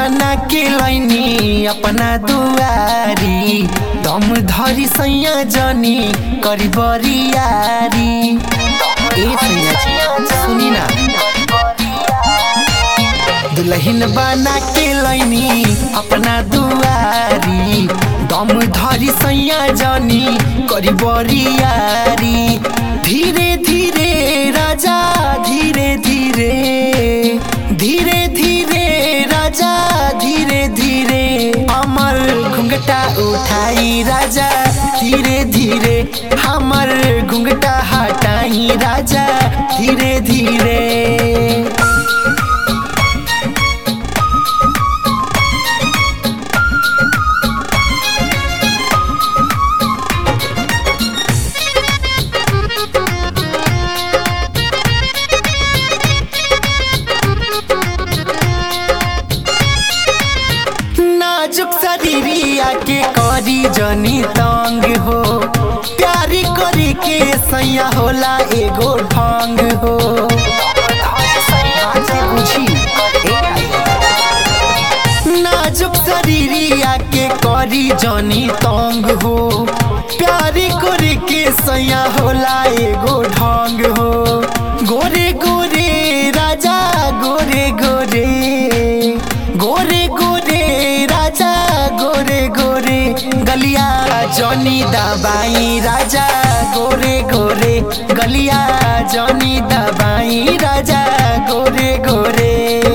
बना के लैनी अपना दुआरी दम धरी सैया जनी करी बरियारी ए सैया जी सुनी ना दुल्हन बना के लैनी अपना दुआरी दम धरी सैया जनी करी बरियारी धीरे धीरे राजा धीरे धीरे धीरे धीरे राजा धीरे धीरे हमर घुंघटा उठाई राजा धीरे धीरे हमर घुंघटा हटाई राजा धीरे धीरे नाजुक शरीरिया के करी जनी तंग हो प्यारी करी के सैया होला एगो ढंग हो बात के बुझी नाजुक शरीरिया के करी जनी तंग हो प्यारी करी के सैया होला एगो ढंग हो गोरे गोरे राजा गोरे गोरे गोरे गोरे राजा गोरे गोरे गलिया जनी दबाई राजा गोरे गोरे गलिया जनी दबाई राजा गोरे गोरे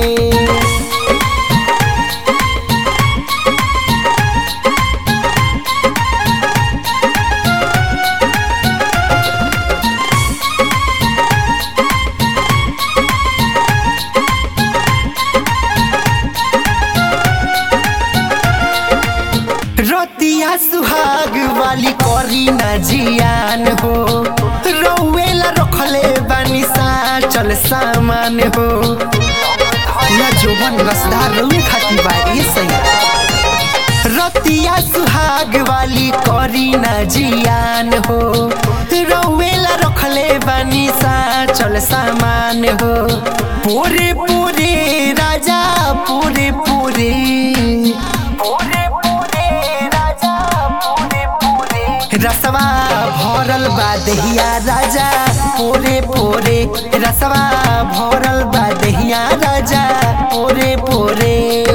रतिया सुहाग वाली करी ना जियान हो रौवेला रखले बानी सा चल सामान हो ना जोबन रसदार रौवे खाती बा ये सही रतिया सुहाग वाली करी ना जियान हो रौवेला रखले बानी सा चल सामान हो पूरे पूरे राजा पूरे पूरे पूरे पूरे राजा पूरे पूरे रसवा भरल बा दहिया राजा पोरे पोरे रसवा भरल बा दहिया राजा पोरे पोरे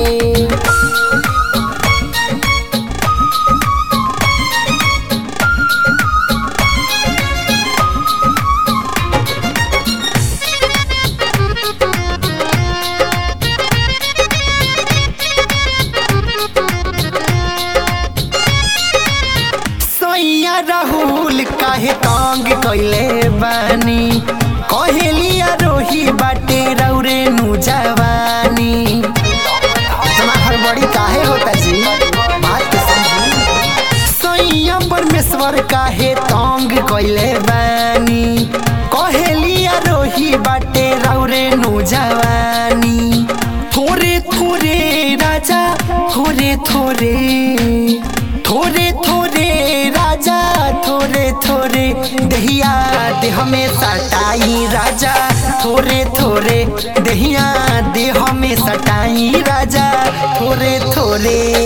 सैया राहुल काहे तंग कैले बानी कहेलिया रोही बाटे रौरे नु जवानी इतना हड़बड़ी काहे होता जी बात के समझी सैया परमेश्वर काहे तंग कैले बानी कहेलिया रोही बाटे रौरे नु जवानी थोरे थोरे राजा थोरे थोरे थोरे थोरे राजा थोरे थोरे दहिया देह में सटाई राजा थोरे थोरे दहिया देह में सटाई राजा थोरे थोरे